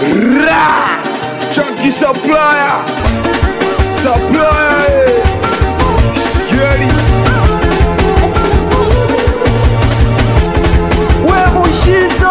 Ra! Chunky supplier. Supplier. eh. Scary. we mushizo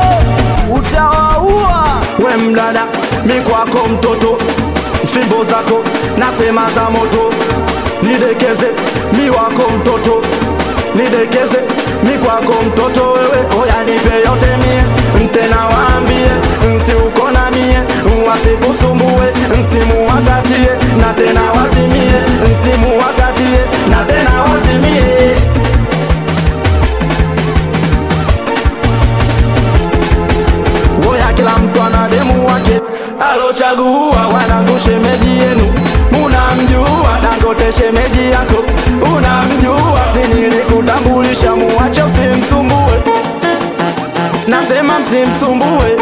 utawaua we mdada mi kwako mtoto fimbo zako nasema za moto nidekeze mi wako mtoto nidekeze mi kwako mtoto wewe oya nipe yote mie mtena waambie nsiuko na mie wasikusumbue nsimu wakatie na tena wazimie nsimu wakatie na tena wazimie Oya kila mtu ana demu wake alochagua, wanangu shemeji yenu munamjua, Dangote shemeji yako unamjua, si nilikutambulisha, muache usimsumbue, nasema msimsumbue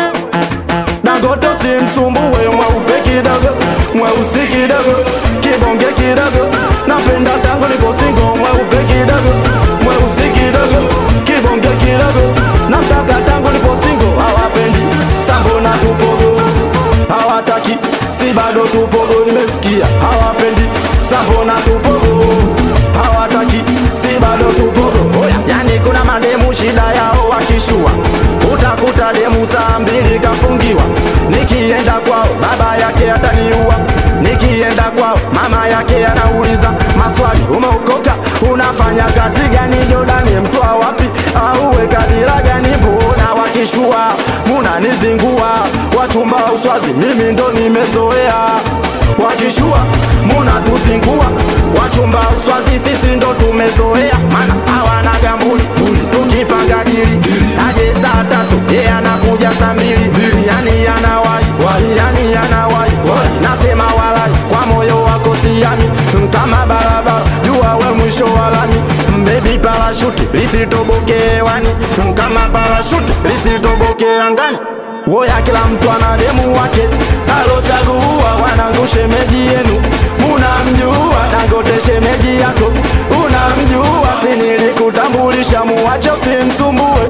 Dangote usimsumbue, mweupe kidogo, mweusi kidogo, kibonge kidogo, napenda tangu nipo singo, mweupe kidogo, mweusi kidogo, kibonge kidogo, namtaka tangu nipo singo, hawapendi sambo na tupogo, hawataki si bado tupogo, nimesikia hawapendi sambo na tupogo, hawataki si bado tupogo, oya, yani kuna mademu shida yao wakishua, utakuta demu saa mbili kafungiwa, nikienda kwao baba yake ataniua, nikienda kwao mama yake anauliza maswali, umeokoka unafanya kazi gani? Jordani mtoa wapi? auwe kabila gani? Mbona wakishua munanizingua, wachumba wa uswazi mimi ndo nimezoea wakishua munatuzingua, wachumba wa uswazi sisi ndo tumezoea, mana hawana gambuli, tukipanga dili aje saa tatu ye anakuja saa mbili, yani anawai yani anawai nasema walai kwa moyo wako siami kama barabara jua we mwisho wa lami bebi parashuti lisitoboke hewani kama parashuti lisitoboke angani woya kila mtu ana demu wake alochagua wanangu shemeji yenu munamjua dangote shemeji yako unamjua si nilikutambulisha muwache usimsumbue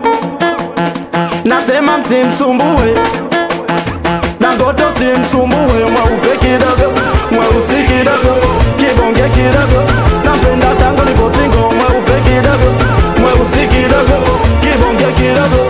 nasema msimsumbue Dangote usimsumbue, mweupe kidogo, mweusi kidogo, kibonge kidogo, napenda tangu nipo singo, mweupe kidogo, mweusi kidogo, kibonge kidogo,